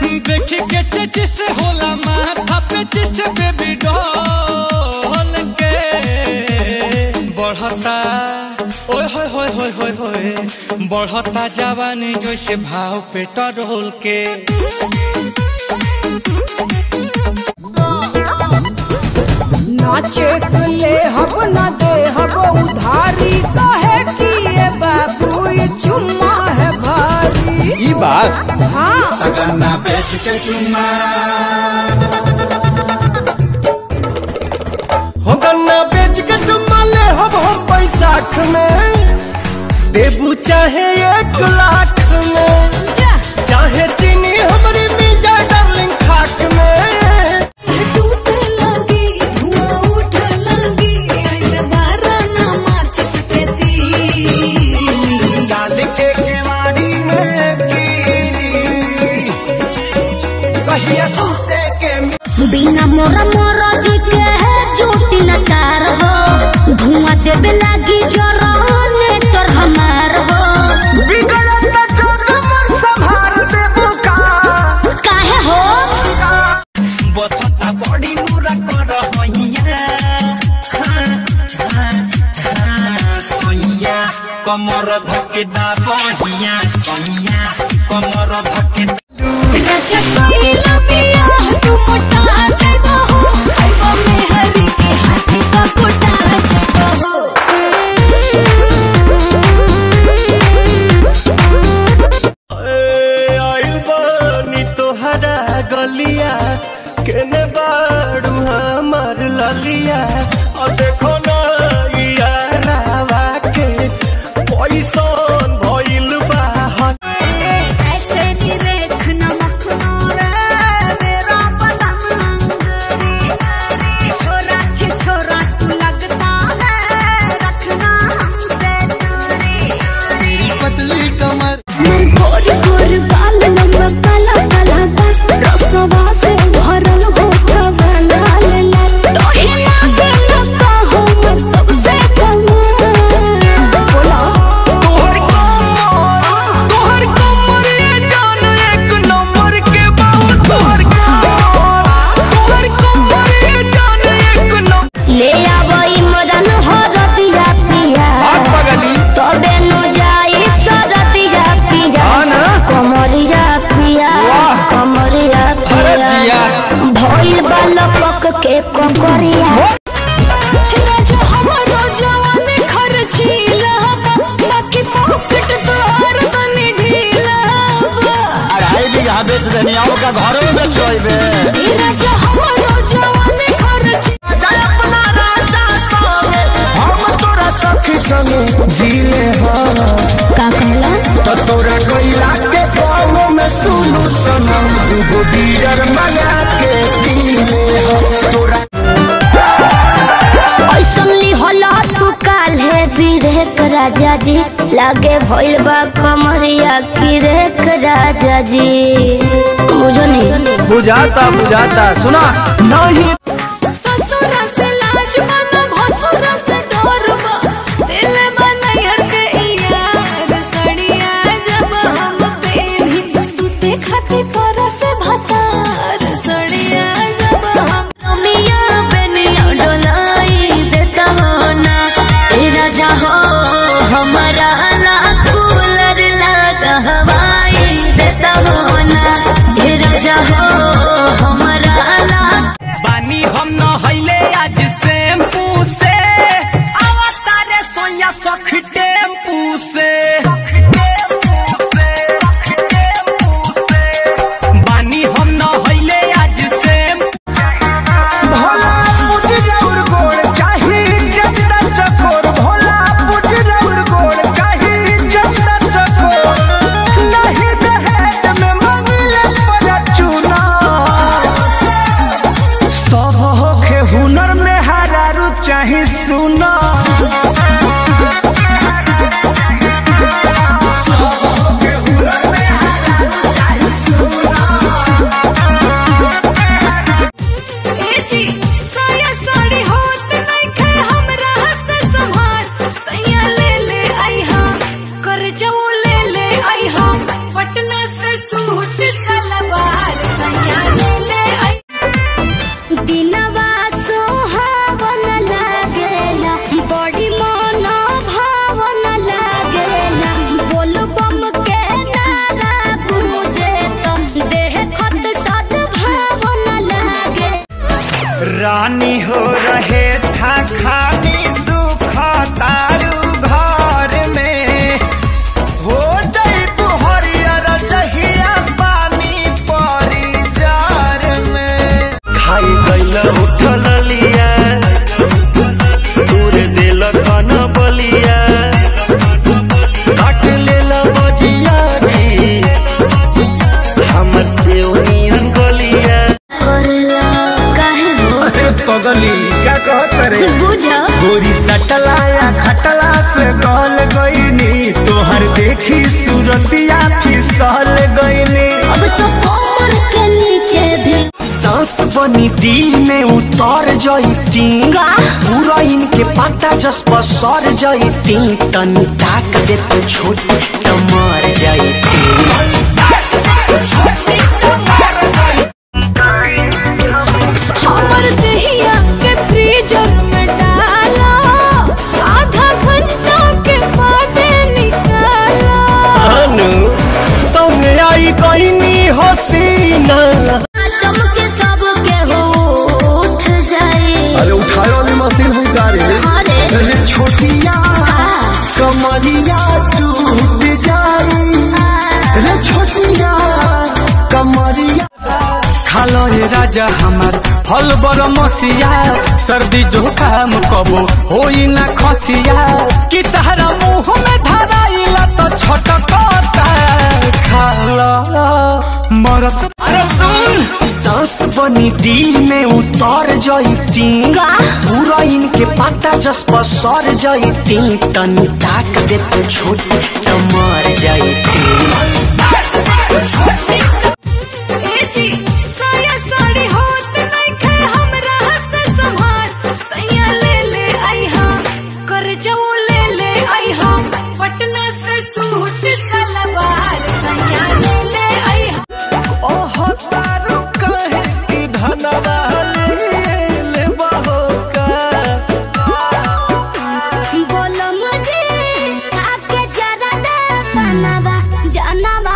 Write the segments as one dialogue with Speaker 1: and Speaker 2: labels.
Speaker 1: देख के चेची से होला माथा पे चिस बेबी डॉल के बढ़ता ओए होए होए होए होए होए बढ़ता जवानी जैसे भाव पेट्रोल के
Speaker 2: नाचे ले हब न दे हब उधारी कहे कि ये बाबू ये चुम्मा है भारी
Speaker 3: ई बात
Speaker 2: हाँ
Speaker 3: गन्ना बेच के चुम्मा
Speaker 4: हो गन्ना बेच के चुम्मा ले हम हम बैसाख में देबू चाहे एक लाख में
Speaker 2: जा
Speaker 4: चाहे चीनी हमारी मिल जाए डार्लिंग खाक में
Speaker 2: टूट लगी धुआं उठ लगी ऐसे बारह ना मार्च सकेती
Speaker 4: डाल के केवाड़ी में कीली कहिया सूते के
Speaker 5: बिना मोरा मोरा जी के है चोटी न तार हो धुआं देवे लागी जरा नेटर हमार हो
Speaker 4: बिगड़त जोग मोर संभाल देबू का
Speaker 5: काहे हो
Speaker 1: बता बड़ी मुरा कर हैया सैया कमर धके दा बहिया सैया कमर धके
Speaker 2: अच्छा कोई लबिया तू मोटा जाइबो हो खाइबो में हरी के हाथी का कोटा जाइबो हो
Speaker 4: आइल बानी तोहरा गलिया केने बाड़ू हमार ललिया और देखो ना यारावा के पैसन भइल बा
Speaker 5: ऐसे नी रेख नमक नोरे मेरा बदन छोरा छे छोरा तू लगता है रखना हमसे दूरी
Speaker 3: तेरी पतली कमर
Speaker 2: गोर गोर बाल लंबा काला काला दाग रसवा से भरल होठा वाला लेला तोहे लागे लगा हो मैं सबसे कमाल बोला
Speaker 4: तोहर कमर तोहर कमर ये जान एक नंबर के बाबू तोहर कमर तोहर कमर ये जान एक नंबर
Speaker 5: ले आवई मदन हो रतिया पिया तबे नु जाई सरतिया पिया कमरिया पिया कमरिया पिया भइल बालक के ककरिया
Speaker 2: राजा हमारो जवानी खर्चीला बाकी पॉकेट तोहर तनी ढीला
Speaker 3: अढ़ाई बीघा बेच देनी आओ का घरों में बेचोइबे
Speaker 2: राजा हमारो जवानी खर्चीला
Speaker 4: अपना राजा संगे हम तोरा सखी संगे जीले हाँ
Speaker 5: का कहला
Speaker 4: तो तोरा गईला के गाँव में सुनू सनम दूगो डीजर मंगा के पीले हाँ तोरा
Speaker 5: ऐसन ली होला तू काल है बिरेक राजा जी लागे भइल बा कमरिया की रेख राजा जी बुझो नहीं
Speaker 4: बुझाता बुझाता सुना नहीं
Speaker 2: ससुरा से लाज बना भसुरा से डरबा दिल बनैर के यार सड़िया जब हम पेनी सुते खातिर कर से भतार सड़िया जब हम
Speaker 5: रमिया बेनिया डोलाई देता हो ना ए राजा हो हमारा ला कूलर लगा हवाई देता हो ना ए राजा हो हमारा ला
Speaker 1: बानी रानी हो रहे था खानी सुख तारू घर में हो जाई हरियर जहिया पानी परी जार में खाई गइल उठल लिया दूर दिल कन बलिया काट लेल बजिया रे हमर से ओनियन गलिया
Speaker 5: करला काहे हो
Speaker 1: पगली क्या कहत रे
Speaker 5: बुझ
Speaker 1: गोरी सटलाया खटला से गल गईनी तोहर देखी सूरतिया फिसल गईनी
Speaker 5: अब तो कमर के नीचे भी
Speaker 1: सांस बनी दिल में उतर जईती पूरा इनके पता जस पर सर जईती तनी ताक दे तो छोटी तो मर जईती
Speaker 2: हमर दहिया के फ्रीजर में डाला आधा घंटा के बाद निकाला
Speaker 1: अनु तुम आई कहीं हसीना
Speaker 5: चमके सब के हो उठ जाए
Speaker 3: अरे उठाए वाली मशीन हुई गाड़ी
Speaker 5: अरे
Speaker 1: अरे छोटिया कमरिया टूट जाई रे छोटिया कमरिया खालो रे राजा हमार फल बर मसिया सर्दी जुकाम कबो होई ना खसिया कि तहरा मुंह में धराइला तो छटकता खाला मरत अरे सुन सांस बनी दिल में उतर जईती पूरा इनके पता जस पर सर जईती तनी ताक दे तो छोटी तो मर जईती
Speaker 2: ए जी साया साड़ी होत नहीं खे हमरा से संभार सैया ले ले आई हम कर जाऊ ले ले आई हम पटना से सूट सलवार सैया ले ले आई हम
Speaker 1: ओह तारू कहे कि धनवा ले बहोका
Speaker 5: बोलो मुझे आके जरा दे बनवा जानवा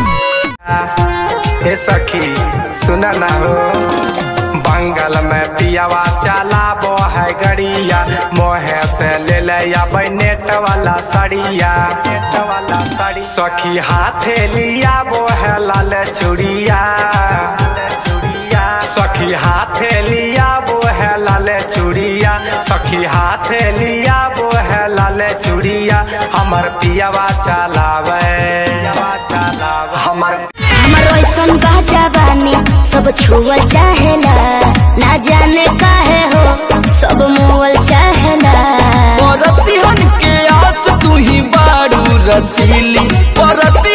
Speaker 6: हे सखी सुना ना हो बंगल में पियावा चला बो है गड़िया मोहे से ले ले या नेट वाला सड़िया नेट वाला सड़ी सखी हाथे लिया वो है लाल चूड़िया चूड़िया सखी हाथे लिया वो है लाल चूड़िया सखी हाथे लिया वो है लाल चूड़िया हमर पियावा चलावे पियावा चलावे हमर
Speaker 5: हमर ऐसन बा जवानी सब छुअल चाहेला ना जाने काहे हो सब मोअल चाहेला
Speaker 4: परतिहन के आस तू ही बारू रसीली परति